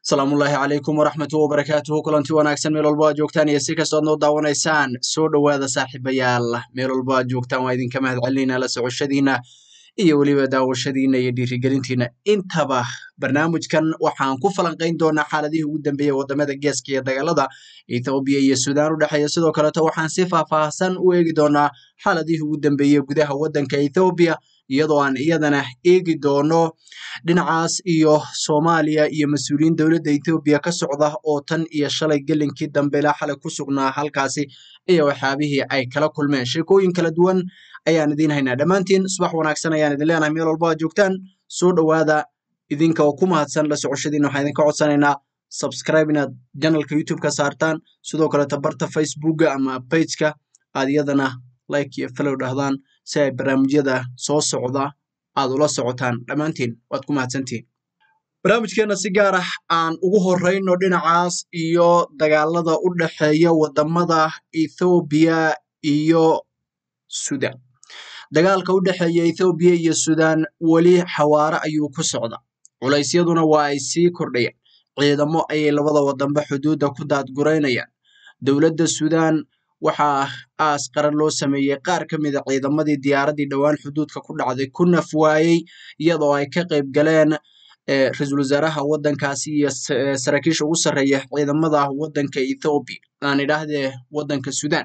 asalaamullaahi calaykum waraxmatu wabarakaatuhu kulanti wanaagsan meel walbo aad joogtaan iyo si kastood noo daawanaysaan soo dhowaada saaxiibayaal meel walbo aad joogtaan waa idinka mahad celinayna la socoshadiina iyo weliba daawashadiina iyo dhiirigelintiina intaba barnaamijkan waxaan ku falanqayn doonaa xaaladihii ugu dambeeyey wadamada geeska iyo dagaalada ethoobiya iyo suudaan u dhexeeya sidoo kaleeto waxaan si faahfaahsan u eegi doonaa xaaladihii ugu dambeeyey gudaha waddanka ethoobiya iyadoo aan iyadana eegi doono dhinacaas iyo soomaaliya iyo mas-uuliyiin dowladda ethoobiya ka socda oo tan iyo shalay gelinkii dambe ilaa xalay ku sugnaa halkaasi iyo waxyaabihii ay kala kulmeen sheekooyin kala duwan ayaan idiin haynaa dhammaantiin subax wanaagsan ayaan idin leenahay meel walbo aad joogtaan soo dhowaada idinka oo ku mahadsan la socoshadiina waxaan idinka codsanaynaa subscribe inaad janalka youtube-ka saartaan sidoo kaleeto barta facebooka ama bageka aad iyadana like iyo follow dhahdaan si ay barnaamijyada soo socda aad ula socotaan dhammaantiin waad ku mahadsantihin barnaamijkeena si gaar ah aan ugu horeyno dhinacaas iyo dagaalada u dhexeeya wadamada ethoobiya iyo sudan dagaalka u dhexeeya ethoobiya iyo sudan weli xawaare ayuu ku socda culaysyaduna waa ay sii kordhayaan ciidamo ayay labada wadanba xuduudda ku daadguraynayaan dowladda sudan waxaa aas qaran loo sameeyey qaar ka mida ciidamadii diyaaradii dhowaan xuduudka ku dhacday ku naf waayey iyadoo ay ka qayb galeen ra-iisul wasaaraha waddankaasi iyo saraakiisha ugu sarreeya ciidamada waddanka ethoobiya aan idhaahdee waddanka sudan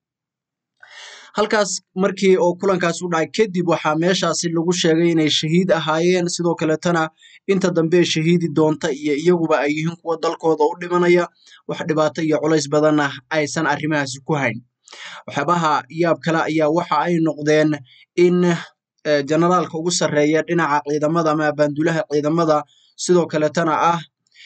halkaas markii oo kulankaas u dhacay kadib waxaa meeshaasi lagu sheegay inay shahiid ahaayeen sidoo kaleetana inta dambe shahiidi doonta iyo iyaguba ay yihiin kuwa dalkooda u dhimanaya wax dhibaato iyo culays badanna aysan arrimahaasi ku hayn waxyaabaha yaab kale ayaa waxa ay noqdeen in generaalka ugu sarreeya dhinaca ciidamada ama abaandulaha ciidamada sidoo kaleetana ah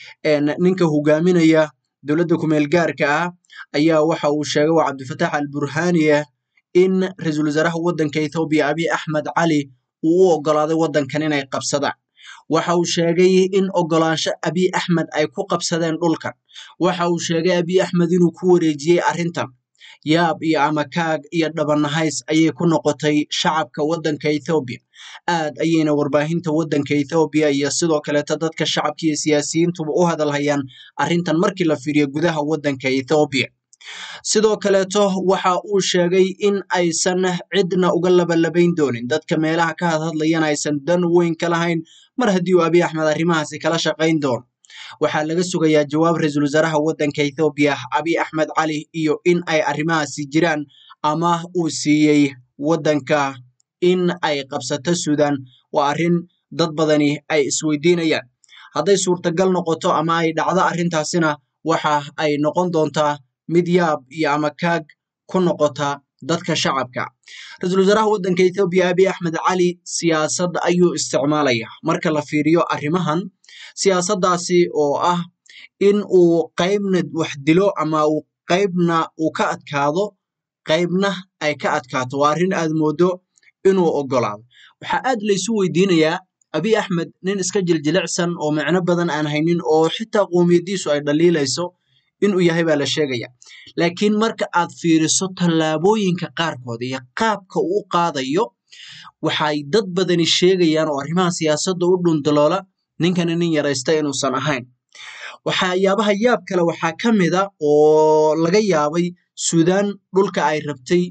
ninka hogaaminaya dowladda kumeel gaarka ah ayaa waxa uu sheegay waa cabdifatax al burhaniye in ra-iisul wasaaraha waddanka ethoobiya abiy axmed cali uu u oggolaaday waddankan inay qabsadaan waxa uu sheegay in oggolaansho abiy axmed ay ku qabsadeen dhulkan waxa uu sheegay abiy axmed inuu ku wareejiyey arrintan yaab iyo amakaag iyo dhabanahays ayay ku noqotay shacabka waddanka ethoobiya aad ayayna warbaahinta waddanka ethoobiya iyo sidoo kaleeto dadka shacabka iyo siyaasiyiintuba u hadalhayaan arrintan markii la fiiriyo gudaha waddanka ethoobiya sidoo kaleeto waxa uu sheegay in aysan cidna uga labalabayn doonin dadka meelaha ka hadhadlayana aysan dan weyn ka lahayn mar haddii uu abiy axmed arrimahaasi kala shaqayn doono waxaa laga sugayaa jawaab ra-iisul wasaaraha waddanka ethoobiya abiy axmed cali iyo in ay arrimahaasi jiraan ama uu siiyey waddanka in ay qabsato sudan waa arrin dad badani ay isweydiinayaan hadday suurtagal noqoto ama ay dhacdo arrintaasina waxa ay noqon doontaa mid yaab iyo amakaag ku noqota dadka shacabka ra-iisul wasaaraha waddanka ethoobiya abiy axmed cali siyaasad ayuu isticmaalaya marka la fiiriyo arrimahan siyaasaddaasi oo ah in uu qaybna wax dilo ama uu qaybna uu ka adkaado qaybna ay ka adkaato waa arrin aad moodo inuu oggolaado waxaa aad laysu weydiinayaa abiy axmed nin iska jiljilicsan oo micno badan aan haynin oo xitaa qoomiyadiisu ay dhaliilayso inuu yahay baa la sheegaya laakiin marka aad fiiriso tallaabooyinka qaarkood iyo qaabka uu u qaadayo waxay dad badani sheegayaan oo arrimaha siyaasadda u dhundaloola ninkani nin yaraysta inuusan ahayn waxyaabaha yaab kale waxaa ka mida oo laga yaabay suudaan dhulka ay rabtay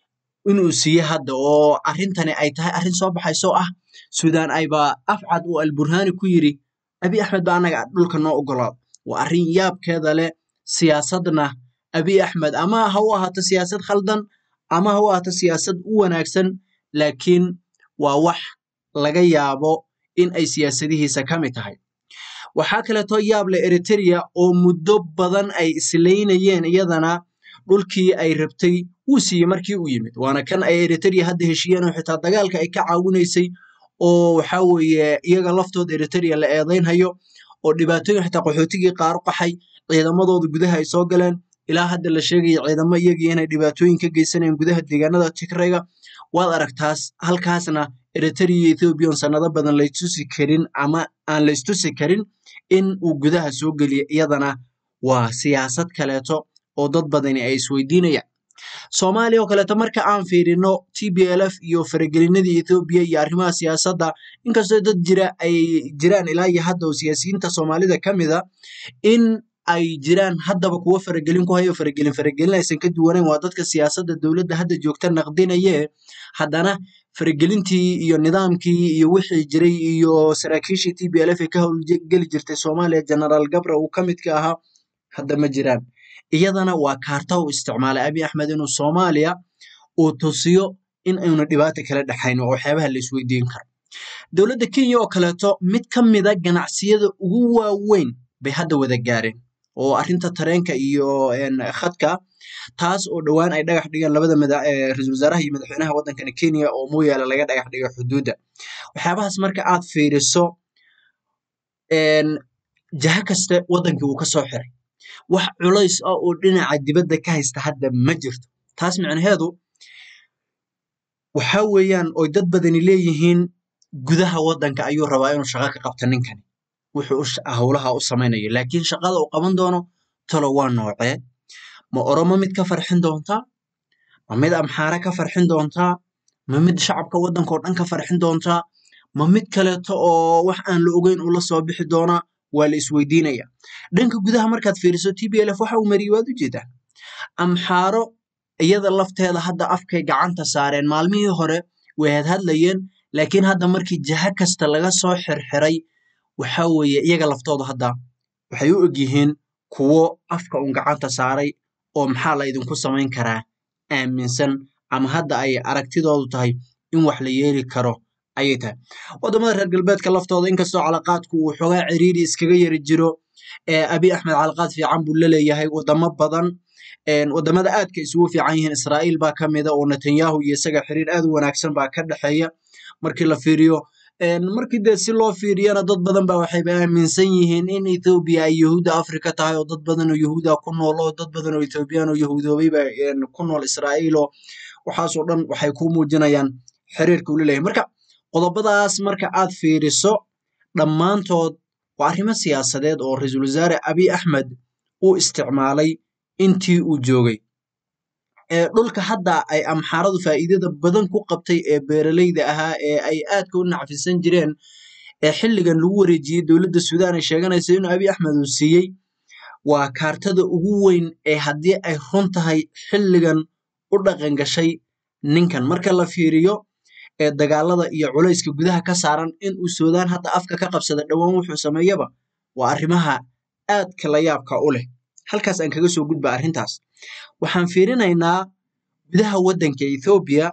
inuu siiye hadda oo arrintani ay tahay arrin soo baxaysoo ah suudaan ayba afcad uu alburhani ku yidhi abiy axmed ba annaga dhulka noo oggolaado waa arrin yaabkeeda leh siyaasadna abiy axmed ama ha u ahaato siyaasad khaldan ama ha u ahaato siyaasad u wanaagsan laakiin waa wax laga yaabo in ay siyaasadihiisa ka mid tahay waxaa kaleeto yaab leh eriteria oo muddo badan ay islaynayeen iyadana dhulkii ay rabtay wuu siiyey markii uu yimid waana kan ay eriteria hadda heshiiyeen oo xitaa dagaalka ay ka caawinaysay oo waxaa weeye iyaga laftooda eriteria la eedaynhayo oo dhibaatooyin xitaa qaxootigii qaar u qaxay ciidamadooda gudaha ay soo galeen ilaa hadda la sheegaya ciidamo iyagii inay dhibaatooyin ka geysanayeen gudaha deegaanada tigrayga waad aragtaas halkaasna eriteria iyo ethoobiyan sanado badan laystusi karin ama aan laystusi karin in uu gudaha soo geliyo iyadana waa siyaasad kaleeto oo dad badani ay isweydiinayaan soomaaliya oo kaleeto marka aan fiirino t b l f iyo faragelinadii ethoobiya iyo arrimaha siyaasadda inkastoo dad jira ay jiraan ilaa iyo hadda oo siyaasiyiinta soomaalida ka mida in ay jiraan haddaba kuwo faragelin ku hayo faragelin faragelin aysan ka duwanayn waa dadka siyaasadda dowladda hadda joogta naqdinaye haddana faragelintii iyo nidaamkii iyo wixii jiray iyo saraakiishii t b l f ee ka howlgeli jirtay soomaaliya generaal gabra uu ka midka ahaa hadda ma jiraan iyadana waa kaarta uu isticmaalay abi axmed inuu soomaaliya uu tusiyo in aynu dhibaata kala dhexayn oo waxyaabaha la isweydiin karo dowladda kenya oo kaleeto mid ka mida ganacsiyada ugu waaweyn bay hadda wada gaareen oo arrinta tareenka iyo khadka taas oo dhowaan ay dhagax dhigeen labada ra-iisul wasaaraha iyo madaxweynaha waddankani kenya oo mooyaale laga dhagax dhigay xuduudda waxyaabahaas marka aad fiiriso jaha kaste waddankii wuu ka soo xiray wax culays ah oo dhinaca dibadda ka haysta hadda ma jirto taas micnaheedu waxa weeyaan oy dad badani leeyihiin gudaha waddanka ayuu rabaa inuu shaqo ka qabto ninkani wuxuu howlaha u samaynayo laakiin shaqada uu qaban doono talo waa noocee ma oromo mid ka farxin doontaa ma mid amxaare ka farxin doontaa ma mid shacabka waddanka oo dhan ka farxin doontaa ma mid kaleeto oo wax aan la ogeyn uu la soo bixi doonaa waa la isweydiinaya dhanka gudaha markaad fiiriso t b l f waxa uu mariyey waad u jeedaa amxaaro iyada lafteeda hadda afkay gacanta saareen maalmihii hore way hadhadlayeen laakiin hadda markii jaha kasta laga soo xirxiray waxa weeye iyaga laftooda hadda waxay u egyihiin kuwo afka un gacanta saaray oo maxaa la idinku samayn karaa aaminsan ama hadda ay aragtidoodu tahay in wax la yeeli karo ayay tahay waddamada reer galbeedka laftooda inkastoo calaqaadku uu xoogaa ciriiri iskaga yari jiro abi axmed calaqaad fiican buu laleeyahay waddamo badan waddamada aadka isugu fiican yihiin israa'iil baa ka mida oo netanyahu iyo isaga xiriir aad u wanaagsan baa ka dhexeeya markii la fiiriyo markii dee si loo fiiriyana dad badan ba waxayba aaminsan yihiin in ethoobiya ay yahuudda afrika tahay oo dad badan oo yahuuda ku nool oo dad badan oo ethoobiyan oo yahuudoobay ba ku nool israa'iil oo waxaasoo dhan waxay ku muujinayaan xiriirka uu leleeyahay marka qodobadaas marka aad fiiriso dhammaantood waa arrimo siyaasadeed oo ra-iisul wasaare abiy axmed uu isticmaalay intii uu joogay dhulka hadda ay amxaaradu faa'iidada badan ku qabtay ee beeraleyda ahaa ee ay aadka u nacfisan jireen ee xilligan lagu wareejiyey dowladda suudaan ay sheeganaysa inuu abiy axmed uu siiyey waa kaartada ugu weyn ee haddii ay run tahay xilligan u dhaqan gashay ninkan marka la fiiriyo ee dagaalada iyo culayska gudaha ka saaran in uu suudaan hadda afka ka qabsada dhowaan wuxuu sameeyaba waa arrimaha aadka la yaabka u leh halkaas aan kaga soo gudba arrintaas waxaan fiirinaynaa gudaha waddanka ethoobiya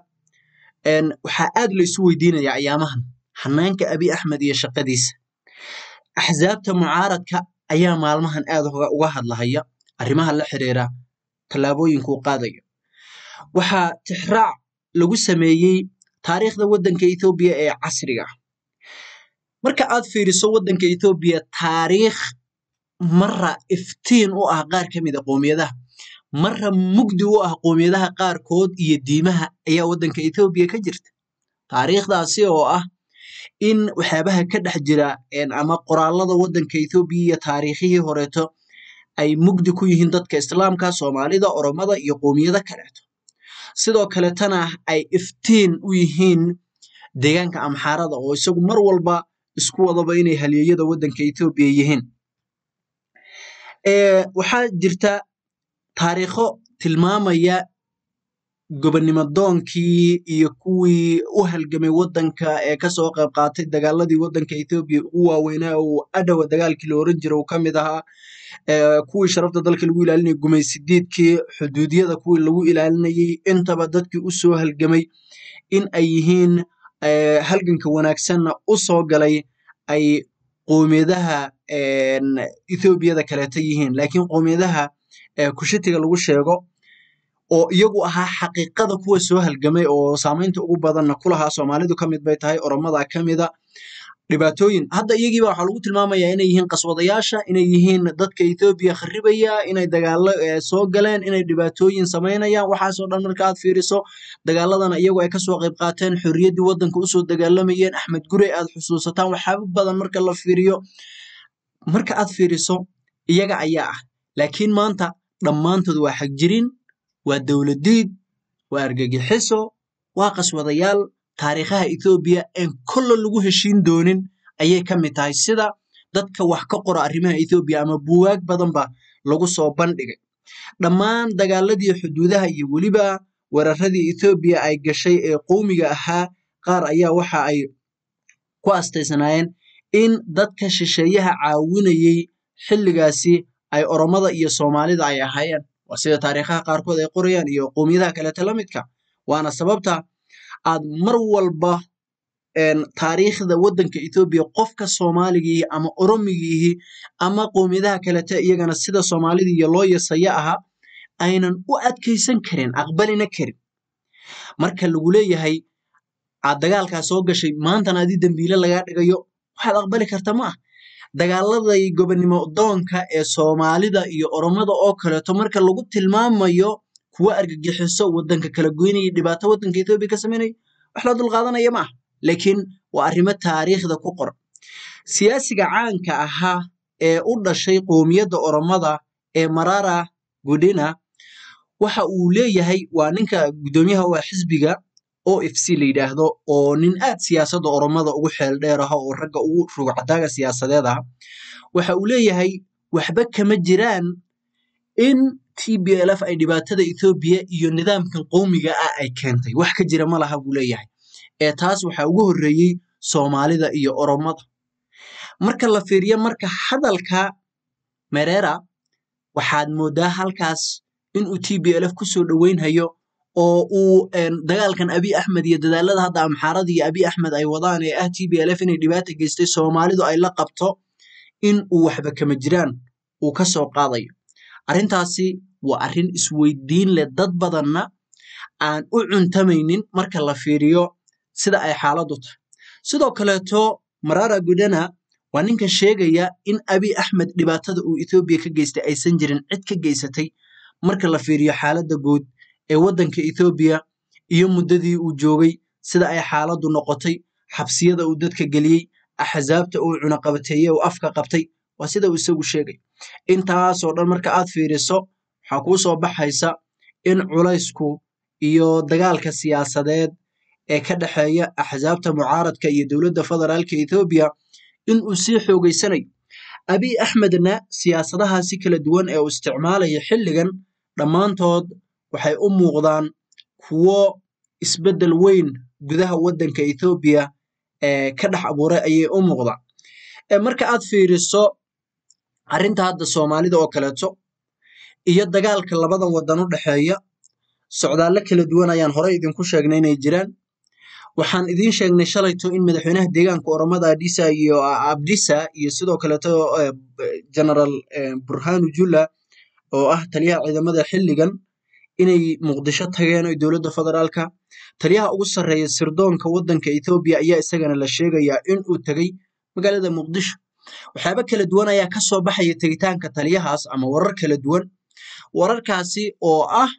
waxaa aad la isu weydiinayaa ayaamahan hanaanka abiy axmed iyo shaqadiisa axsaabta mucaaradka ayaa maalmahan aad uga hadlahaya arrimaha la xiriira tallaabooyinkuu qaadayo waxaa tixraac lagu sameeyey taariikhda waddanka ethoobiya ee casriga ah marka aad fiiriso waddanka ethoobiya taariikh mara iftiin u ah qaar ka mida qoomiyadaha mara mugdi u ah qoomiyadaha qaarkood iyo diimaha ayaa waddanka ethoobiya ka jirta taariikhdaasi oo ah in waxyaabaha ka dhex jira ama qoraalada waddanka ethoobiya iyo taariikhihii horeeto ay mugdi ku yihiin dadka islaamka soomaalida oromada iyo qoomiyado kaleeto sidoo kaletana ay iftiin u yihiin deegaanka amxaarada oo isagu mar walba isku wadaba inay halyeeyada waddanka ethoobiya yihiin waxaa jirta taariikho tilmaamaya gobonnimo doonkii iyo kuwii u halgamay waddanka ee kasoo qayb qaatay dagaaladii waddanka ethoobiya ugu waaweynaa oo adhowa dagaalkii la oran jira uu ka mid ahaa kuwii sharafta dalka lagu ilaalinayay gumaysidiidkii xuduudiyada kuwii lagu ilaalinayay intaba dadkii u soo halgamay in ay yihiin halganka wanaagsanna u soo galay ay qoomiyadaha ethoobiyada kaleeta yihiin laakiin qoomiyadaha kushitiga lagu sheego oo iyagu ahaa xaqiiqada kuwa soo halgamay oo saamaynta ugu badanna kulahaa soomaalidu ka mid bay tahay oromada ka mida dhibaatooyin hadda iyagiiba waxaa lagu tilmaamayaa inay yihiin qaswadayaasha inay yihiin dadka ethoobiya kharibaya inay dagaalo soo galeen inay dhibaatooyin samaynayaan waxaasoo dhan marka aad fiiriso dagaaladana iyagu ay kasoo qayb qaateen xorriyaddii waddanka usoo dagaalamayeen axmed gurey aad xusuusataan waxyaaba badan marka la fiiriyo marka aad fiiriso iyaga ayaa ah laakiin maanta dhammaantood waa xagjirin waa dowladiid waa argagixiso waa qaswadayaal taariikhaha ethoobiya een kolla lagu heshiin doonin ayay ka mid tahay sida dadka wax ka qora arrimaha ethoobiya ama buugaag badanba lagu soo bandhigay dhammaan dagaaladii xuduudaha iyo weliba weeraradii ethoobiya ay gashay ee qowmiga ahaa qaar ayaa waxa ay ku astaysanaayeen in dadka shisheeyaha caawinayey xilligaasi ay oromada iyo soomaalida ay ahaayeen waa sida taariikhaha qaarkood ay qorayaan iyo qowmiyadaha kaleeta la midka waana sababta aad mar walba taariikhda waddanka ethoobiya qofka soomaaligiihi ama oromigiihi ama qowmiyadaha kalete iyagana sida soomaalida iyo loo yasaya ahaa aynan u adkaysan karin aqbalina karin marka lagu leeyahay aad dagaalkaa soo gashay maantana adii dembiile lagaa dhigayo waxaad aqbali karta ma ah dagaaladay gobonnimo doonka ee soomaalida iyo oromada oo kaleeto marka lagu tilmaamayo kuwa argagixiso waddanka kala goynaya dhibaato waddanka ethoobiya ka samaynaya wax la dulqaadanaya ma ah laakiin waa arrimo taariikhda ku qoran siyaasiga caanka ahaa ee u dhashay qowmiyadda oromada ee marara gudina waxa uu leeyahay waa ninka guddoomiyaha waa xisbiga o f c la yidhaahdo oo nin aad siyaasadda oromada ugu xeel dheer aha oo ragga ugu rugcadaaga siyaasadeed ah waxa uu leeyahay waxba kama jiraan in t b l f ay dhibaatada ethoobiya iyo nidaamkan qowmiga ah ay keentay wax ka jira ma laha buu leeyahay ee taas waxaa ugu horreeyey soomaalida iyo oromada marka la fiiriyo marka hadalka merera waxaad moodaa halkaas inuu t b l f kusoo dhoweynhayo oo uu dagaalkan abi axmed iyo dadaalada hadda amxaarada iyo abi axmed ay wadaan ee ah t b l f inay dhibaata geystay soomaalidu ay la qabto in uu waxba kama jiraan uu ka soo qaadayo arrintaasi waa arrin isweydiin leh dad badanna aan u cuntamaynin marka la fiiriyo sida ay xaaladdu tahay sidoo kaleeto marara gudana waa ninka sheegaya in abi axmed dhibaatada uu ethoobiya ka geystay aysan jirin cid ka geysatay marka la fiiriyo xaaladda guud ee waddanka ethoobiya iyo muddadii uu joogay sida ay xaaladdu noqotay xabsiyada uu dadka geliyey axsaabta uu cunaqabateeye uu afka qabtay waa sida uu isagu sheegay intaasoo dhan marka aad fiiriso waxaa kuu soo baxaysa in culaysku iyo dagaalka siyaasadeed ee ka dhexeeya axsaabta mucaaradka iyo dowladda federaalka ethoobiya in uu sii xoogeysanayo abiy axmedna siyaasadahaasi kala duwan ee uu isticmaalaya xilligan dhammaantood waxay u muuqdaan kuwo isbeddel weyn gudaha waddanka ethoobiya ee ka dhex abuuray ayay u muuqdaan marka aad fiiriso arrinta hadda soomaalida oo kaleeto iyo dagaalka labadan waddan u dhexeeya socdaallo kala duwan ayaan horey idinku sheegnay inay jiraan waxaan idiin sheegnay shalayto in madaxweynaha deegaanka oromada adisa iyo abdisa iyo sidoo kaleeto generaal burhanu jula oo ah taliyaha ciidamada xilligan inay muqdisho tageen oo dowladda federaalka taliyaha ugu sarreeya sirdoonka waddanka ethoobiya ayaa isagana la sheegayaa in uu tegey magaalada muqdisho waxyaaba kala duwan ayaa ka soo baxaya tegitaanka taliyahaas ama warar kala duwan wararkaasi oo ah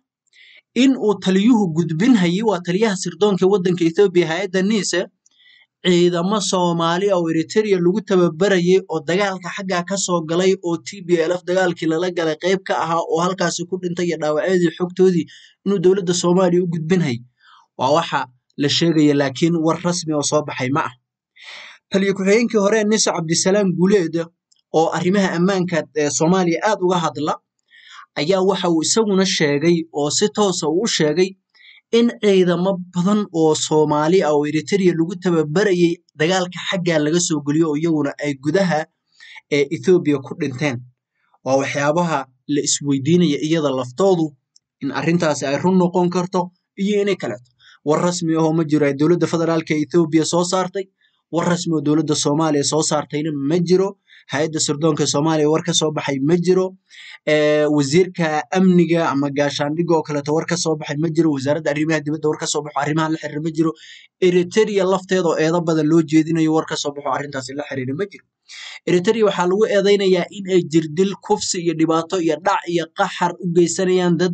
in uu taliyuhu gudbinhayay waa taliyaha sirdoonka waddanka ethoobiya hay-adda niise ciidamo soomaali oo eriteria lagu tababarayay oo dagaalka xaggaa ka soo galay oo t b l f dagaalkii lala galay qayb ka ahaa oo halkaasi ku dhintay iyo dhaawacyadii xogtoodii inuu dowladda soomaaliya u gudbinhay waa waxa la sheegaya laakiin war rasmi oo soo baxay ma ah taliyo ku-xigeenkii hore nise cabdisalaam guuleed oo arrimaha ammaanka ee soomaaliya aad uga hadla ayaa waxa uu isaguna sheegay oo si toosa uu u sheegay in ciidamo badan oo soomaali ah oo eriteria lagu tababarayay dagaalka xaggaa laga soo geliyo oo iyaguna ay gudaha ee ethoobiya ku dhinteen waa waxyaabaha la isweydiinaya iyada laftoodu in arrintaasi ay run noqon karto iyo inay kaleeto war rasmi ahoo ma jiro ay dowladda federaalka ethoobiya soo saartay war rasmi oo dowladda soomaaliya soo saartayna ma jiro hay-adda sirdoonka soomaaliya war ka soo baxay ma jiro wasiirka amniga ama gaashaandhiga oo kaleeto war ka soo baxay ma jiro wasaaradda arrimaha dibadda war ka soo baxo arrimahan la xiriir ma jiro eriteria lafteeda oo eedo badan loo jeedinayo war ka soo baxo arrintaasi la xiriira ma jiro eriteria waxaa lagu eedeynayaa in ay jirdil kufsi iyo dhibaato iyo dhac iyo qaxar u geysanayaan dad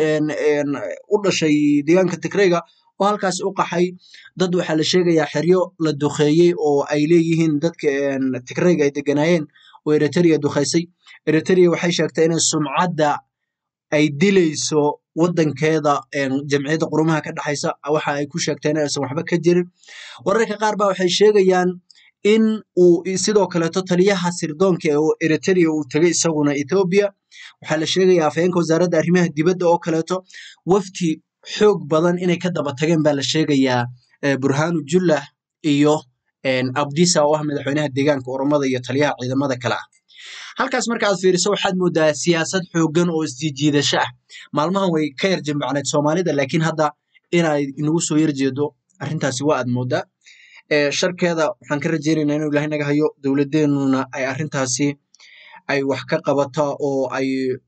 u dhashay deegaanka tigrayga oo halkaas u qaxay dad waxaa la sheegayaa xeryo la duqeeyey oo ay leeyihiin dadka tigrayga ay deganaayeen oo eriteria duqeysay eriteria waxay sheegtay inay sumcadda ay dilayso wadankeeda jamciyadda qurumaha ka dhexaysa waxa ay ku sheegteen inaysan waxba ka jirin wararka qaar ba waxay sheegayaan in uu sidoo kaleeto taliyaha sirdoonka ee eritrea uu tegay isaguna ethoobia waxaa la sheegaya afhayeenka wasaaradda arrimaha dibadda oo kaleeto wafti xoog badan inay ka daba tageen baa la sheegayaa burhanu jullah iyo abdisa oo ah madaxweynaha deegaanka oromada iyo taliyaha ciidamada kale ah halkaas marka aad fiiriso waxaad moodaa siyaasad xoogan oo isjiijiidasho ah maalmahan way ka yar jimbacneed soomaalida laakiin hadda inay inagu soo yarjeedo arrintaasi waa aad moodaa sharkeeda waxaan ka rajeynayna inuu ilahay naga hayo dowladeenuna ay arrintaasi ay wax ka qabato oo ay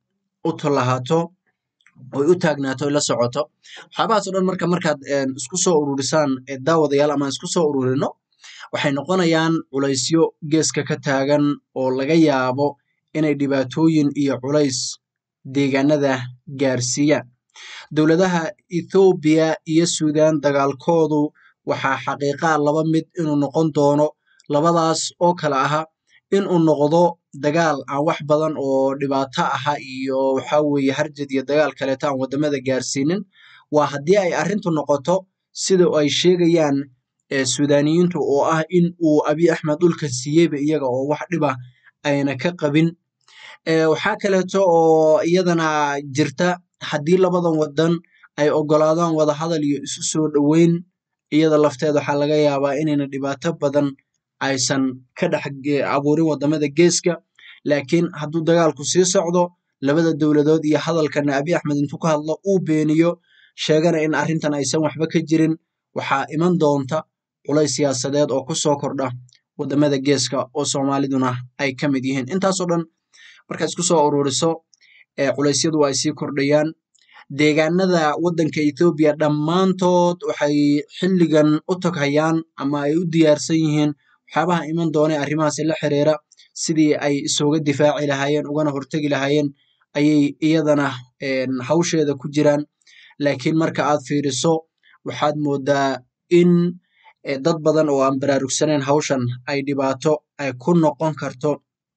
u tolahaato oy u taagnaato oy la socoto waxyaabahaas o dhan marka markaad isku soo ururisaan daawadayaal ama isku soo ururino waxay noqonayaan culaysyo geeska ka taagan oo laga yaabo inay dhibaatooyin iyo culays deegaanada gaarsiiyaan dowladaha ethoobiya iyo suudan dagaalkoodu waxaa xaqiiqaa laba mid inuu noqon doono labadaas oo kale aha inuu noqdo dagaal aan wax badan oo dhibaato aha iyo waxa weeye harjad iyo dagaal kaleeto aan wadamada gaarsiinin waa haddii ay arrintu noqoto sida ay sheegayaan suudaniyiintu oo ah in uu abiy axmed dhulka siiyeyba iyaga oo wax dhiba ayna ka qabin waxaa kaleeto oo iyadana jirta haddii labadan wadan ay ogolaadaan wadahadal iyo isu soo dhoweyn iyada lafteeda waxaa laga yaabaa inayna dhibaato badan aysan ka dhex abuurin wadamada geeska laakiin hadduu dagaalku sii socdo labada dowladood iyo hadalkana abiy axmed intuu ka hadlo uu beeniyo sheegana in arrintan aysan waxba ka jirin waxaa iman doonta culays siyaasadeed oo ku soo kordha wadamada geeska oo soomaaliduna ay ka mid yihiin intaasoo dhan markaad isku soo ururiso culeysyadu ay sii kordhayaan deegaanada wadanka ethoobiya dhammaantood waxay xilligan u taghayaan ama ay u diyaarsan yihiin waxyaabaha iman doona arrimahaasi la xiriira sidii ay isooga difaaci lahaayeen ugana hortegi lahaayeen ayay iyadana hawsheeda ku jiraan laakiin marka aad fiiriso waxaad moodaa in dad badan oo aan baraarugsaneyn hawshan ay dhibaato ay ku noqon karto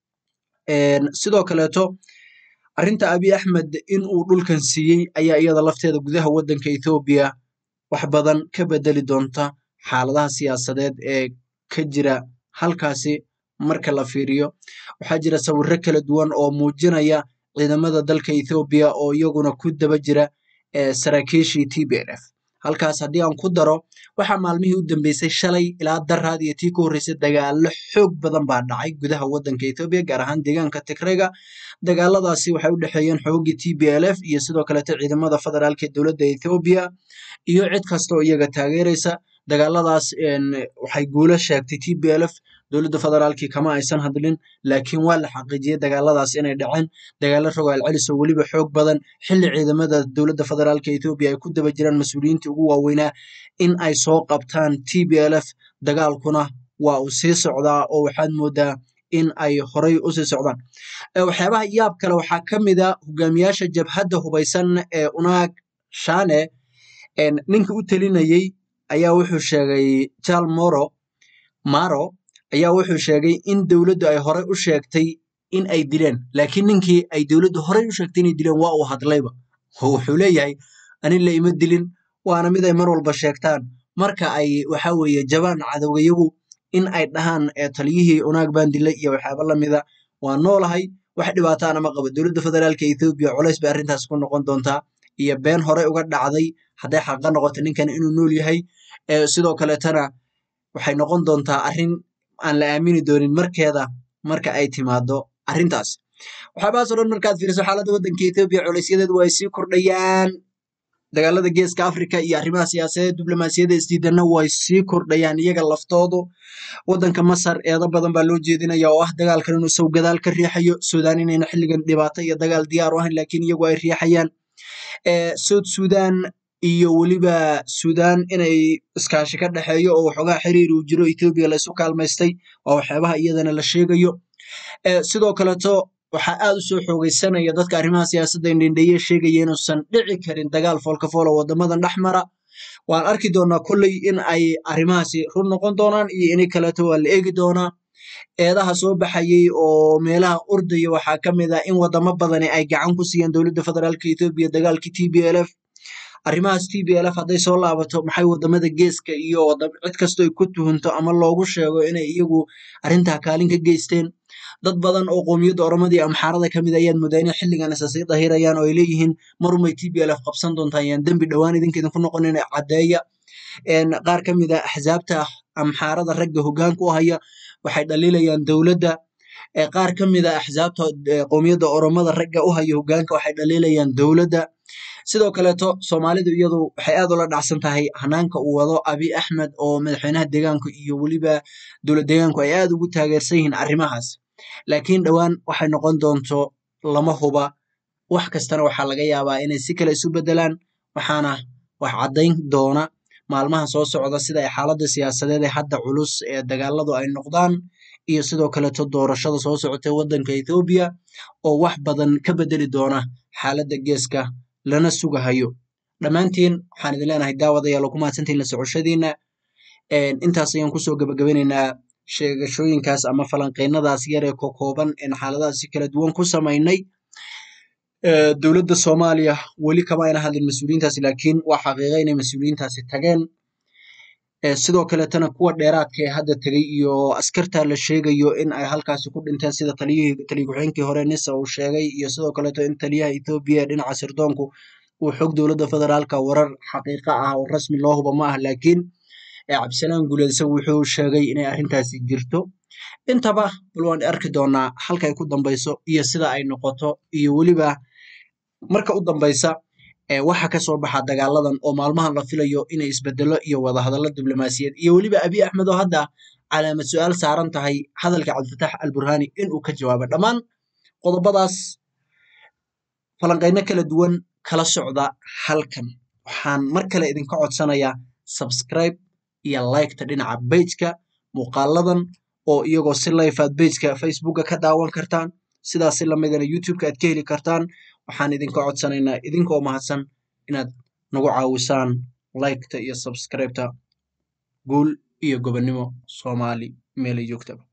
sidoo kaleeto arrinta abiy axmed in uu dhulkan siiyey ayaa iyada lafteeda gudaha wadanka ethoobiya wax badan ka bedeli doonta xaaladaha siyaasadeed ee ka jira halkaasi marka la fiiriyo waxaa jira sawirro kala duwan oo muujinaya ciidamada dalka ethoobiya oo iyaguna ku daba jira saraakiishii t b l f halkaas haddii aan ku daro waxaa maalmihii u dambeysay shalay ilaa daraad iyo tii ka horreysay dagaalo xoog badan baa dhacay gudaha wadanka ethoobiya gaar ahaan deegaanka tigrayga dagaaladaasi waxay u dhexeeyeen xoogii t b l f iyo sidoo kaleeto ciidamada federaalka ee dowladda ethoobiya iyo cid kasta oo iyaga taageeraysa dagaaladaas waxay guulo sheegtay t b l f dowladda federaalkii kama aysan hadlin laakiin waa la xaqiijiyey dagaaladaas inay dhaceen dagaalo rogaal celis oo weliba xoog badan xilli ciidamada dowladda federaalka ethoobiya ay ku daba jiraan mas-uuliyiintii ugu waaweynaa in ay soo qabtaan t b l f dagaalkuna waa uu sii socdaa oo waxaad moodaa in ay horay usii socdaan waxyaabaha yaab kale waxaa ka mid a hogaamiyaasha jabhadda hubaysan ee unaag shane ninka u telinayey ayaa wuxuu sheegay jal moro maro ayaa wuxuu sheegay in dowladdu ay horey u sheegtay in ay dileen laakiin ninkii ay dowladdu horey u sheegtay inay dileen waa uu hadlayba oo wuxuu leeyahay anin la ima dilin waana mid ay mar walba sheegtaan marka ay waxa weeye jabaan cadowgayagu in ay dhahaan taliyihii unaag baan dilay iyo waxyaaba lamida waa noolahay wax dhibaataana ma qabo dowladda federaalka ethoobiya culays bay arrintaas ku noqon doontaa iyo been horey uga dhacday hadday xaqa noqoto ninkan inuu nool yahay sidoo kaleetana waxay noqon doontaa arrin aan la aamini doonin markeeda marka ay timaado arrintaas waxyaabahaas o dhan markaad fiiriso xaaladda waddanka ethoobiya culaysyadeedu ay sii kordhayaan dagaalada geeska africa iyo arrimaha siyaasadeed diblomaasiyadda isdiidanna way sii kordhayaan iyaga laftoodu waddanka masar eedo badan baa loo jeedinaya oo ah dagaalkan inuu isagu gadaal ka riixayo suudaan inayna xilligan dhibaato iyo dagaal diyaar u ahayn laakiin iyagu ay riixayaan south sudan iyo weliba suudaan inay iskaashi ka dhexeeyo oo waxoogaa xiriir uu jiro ethoobiya laysu kaalmaystay waa waxyaabaha iyadana la sheegayo sidoo kaleeto waxaa aad u soo xoogeysanaya dadka arrimaha siyaasadda indhendheeye sheegaya inuusan dhici karin dagaal foolkafool oo wadamadan dhex mara waan arki doonaa kolley in ay arrimahaasi run noqon doonaan iyo inay kaleeto waa la eegi doonaa eedaha soo baxayey oo meelaha ordaya waxaa ka mid ah in wadamo badani ay gacan ku siiyeen dowladda federaalka etoobiya dagaalkii t b l f arrimahaas t b l f hadday soo laabato maxay wadamada geeska iyo cid kastoo ay ku tuhunto ama loogu sheego inay iyagu arrintaa kaalin ka geysteen dad badan oo qoomiyadda oromadii amxaarada ka mid ayaad moodaa inay xilligan isa sii dahirayaan oo ay leeyihiin marumay t b l f qabsan doontaan yaan dembi dhowaan idinka idinku noqonin caddeeya qaar ka mid a axsaabta amxaarada ragga hoggaanka u haya waxay dhaliilayaan dowladda qaar ka mid a axsaabta qoomiyadda oromada ragga u haya hoggaanka waxay dhaliilayaan dowladda sidoo kaleeto soomaalidu iyadu waxay aad ula dhacsan tahay hanaanka uu wado abi axmed oo madaxweynaha deegaanka iyo weliba dowlad deegaanku ay aad ugu taageersan yihiin arrimahaas laakiin dhowaan waxay noqon doonto lama huba wax kastana waxaa laga yaabaa inay si kale isu bedelaan waxaana wax caddayn doona maalmaha soo socda sida ay xaaladda siyaasadeed ee hadda culus ee dagaaladu ay noqdaan iyo sidoo kaleeto doorashada soo socotay waddanka ethoobiya oo wax badan ka bedeli doona xaaladda geeska lana sugahayo dhammaantiin waxaan idin leenahay daawadayaal oo ku mahadsantihin la socoshadiina intaas ayaan kusoo gabagabeynaynaa sheegashooyinkaas ama falanqeynadaas yar ee kokooban een xaaladahaas si kala duwan ku samaynay dowladda soomaaliya weli kama ayna hadlin mas-uuliyiintaasi laakiin waa xaqiiqa inay mas-uuliyiintaasi tageen sidoo kaleetana kuwa dheeraadka ee hadda tegey iyo askarta la sheegayo in ay halkaasi ku dhinteen sida taliyihii taliya ku-xigeenkii hore nisa uu sheegay iyo sidoo kaleeto in taliyaha ethoobiya ee dhinaca sirdoonku uu xog dowladda federaalka warar xaqiiqa ah oo rasmi loo huba ma ah laakiin cabdisalaan guuleedse wuxuu sheegay inay arrintaasi jirto intaba bal waan arki doonaa halkay ku dambayso iyo sida ay noqoto iyo weliba marka u dambaysa waxa ka soo baxa dagaaladan oo maalmahan la filayo inay isbedelo iyo wadahadallo diblomaasiyad iyo weliba abiy axmed oo hadda calaamad su-aal saaran tahay hadalka cabdifatax alburhani inuu ka jawaabo dhammaan qodobadaas falanqeyno kala duwan kala socda halkan waxaan mar kale idinka codsanayaa subscribe iyo liketa dhinaca bejka muuqaaladan oo iyagoo si life aad bejka facebooka ka daawan kartaan sidaas si lamidana youtubeka aad ka heli kartaan waxaan idinka codsanaynaa idinkoo mahadsan inaad nagu caawisaan liketa iyo subscribeta guul iyo gobonnimo soomaali meelay joogtaba